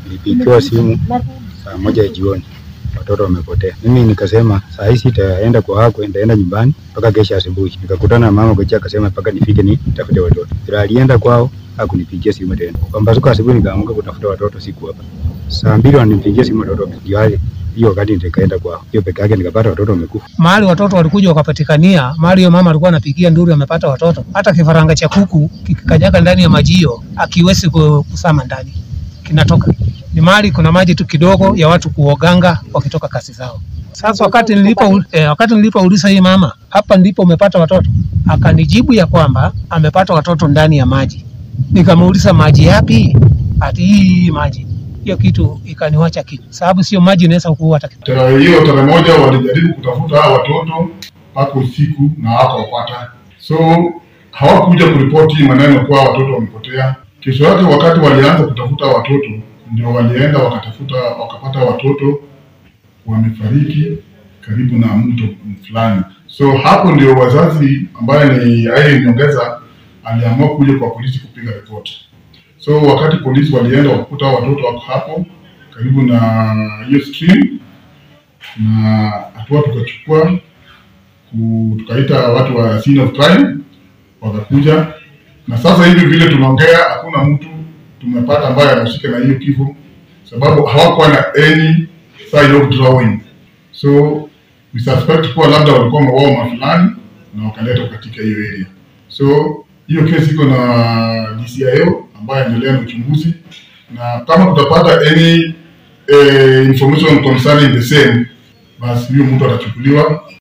nilipigiwa simu saa moja ya jioni, watoto wamepotea. Mimi nikasema saa hii sitaenda kwa hako, nitaenda nyumbani mpaka kesho asubuhi. Nikakutana na mama kocha, akasema mpaka nifike ni tafute watoto. Ila alienda kwao hakunipigia simu tena. Pambazuka asubuhi nikaamka kutafuta watoto, siku hapa. Saa mbili wananipigia simu watoto ndio aje. Hiyo wakati nikaenda kwao, hiyo peke yake nikapata watoto wamekufa. mahali watoto walikuja wakapatikania, mahali hiyo mama alikuwa anapigia nduru amepata watoto. Hata kifaranga cha kuku kikikanyaga ndani ya maji hiyo akiwezi ku- kusama ndani, kinatoka. Ni mahali kuna maji tu kidogo ya watu kuoganga wakitoka kazi zao. Sasa wakati nilipo eh, wakati nilipouliza hii mama, hapa ndipo umepata watoto, akanijibu ya kwamba amepata watoto ndani ya maji. Nikamuuliza maji yapi? Ati hii maji. Hiyo kitu ikaniwacha kitu, sababu sio maji inaweza kuua hata kitu. Tarehe hiyo tarehe moja walijaribu kutafuta hao watoto mpaka usiku na hawakupata, so hawakuja kuripoti maneno kuwa watoto wamepotea. Kesho yake wakati walianza kutafuta watoto, ndio walienda wakatafuta wakapata watoto wamefariki karibu na mto fulani. So hapo ndio wazazi ambaye ni aye nyongeza aliamua kuja kwa polisi kupiga ripoti. So wakati polisi walienda wakakuta hao watoto wako hapo karibu na hiyo stream, na hatua tukachukua ku- tukaita watu wa scene of crime wakakuja, na sasa hivi vile tunaongea, hakuna mtu tumepata ambaye anahusika na hiyo kifo, sababu hawakuwa na any side of drawing, so we suspect kuwa labda walikuwa wameuawa mahali fulani na wakaletwa katika hiyo area. So hiyo kesi iko na DCIO ambaye anaendelea na uchunguzi, na kama tutapata any eh, information concerning the same, basi huyo mtu atachukuliwa